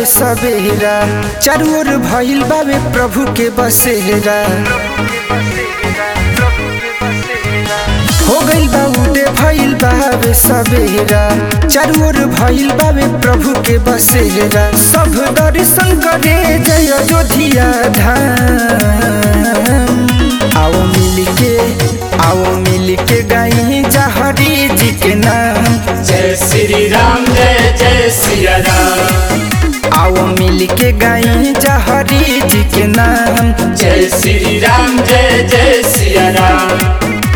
बावे सवेरा चारू ओर भइल बावे प्रभु के बसेरा हो गइल बा उदे भइल बावे सवेरा चारू ओर भइल बावे प्रभु के बसेरा सब दर्शन करे जय अयोध्या धाम आओ मिल के आओ मिल के गाई जहरी जी के नाम जय श्री राम जय जय सिया राम आओ मिल के गाई जहरी जी के नाम जय श्री राम जय जय सिया राम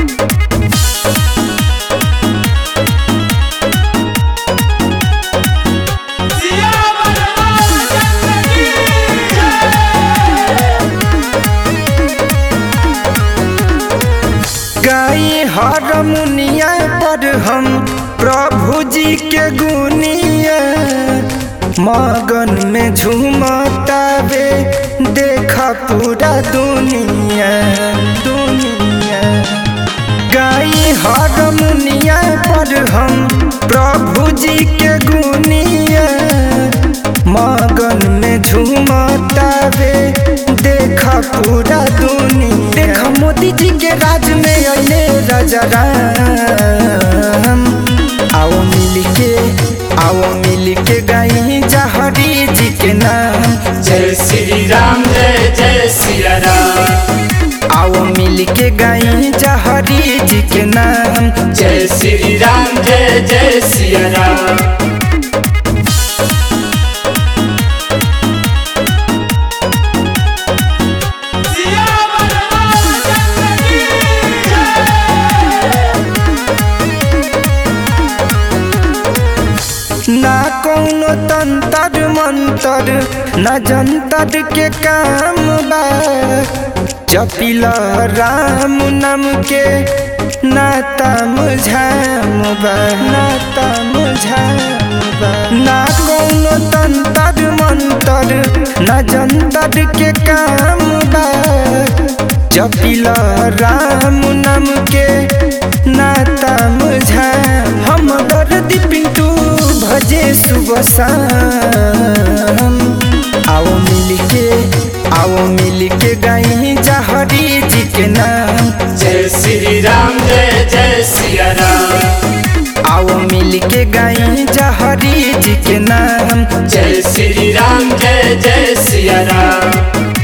गाई हरमुनिया पर हम प्रभु जी के गुनिया मगन में झूमतावे देखा पूरा दुनिया दुनिया गाई हरमुनिया पर हम प्रभु जी के गुनिया मगन में झूमतावे देखा पूरा दुनिया देखा मोदी जी के राज में अले राजा राम आओ मिल के आओ मिल के गाई जहरी जी के नाम जय श्री राम जय जय सिया राम आओ मिल के गाई जहरी जी के नाम जय श्री राम जय जय सिया राम ना कौनो तंत्र मंत्र न जंतर के काम बा जपिला राम नाम के नाता मुझाम बा नाता मुझाम बा ना कौनो तंत्र मंत्र न जंतर के काम बा जपिला राम नाम के नाता मुझाम हम दर्द पिंटू भजे सुबह शाम आओ मिल के आओ मिल के गाई जहरी जी के नाम जय श्री राम जय जय सिया राम आओ मिल के गाई जहरी जी के नाम जय श्री राम जय जय सिया राम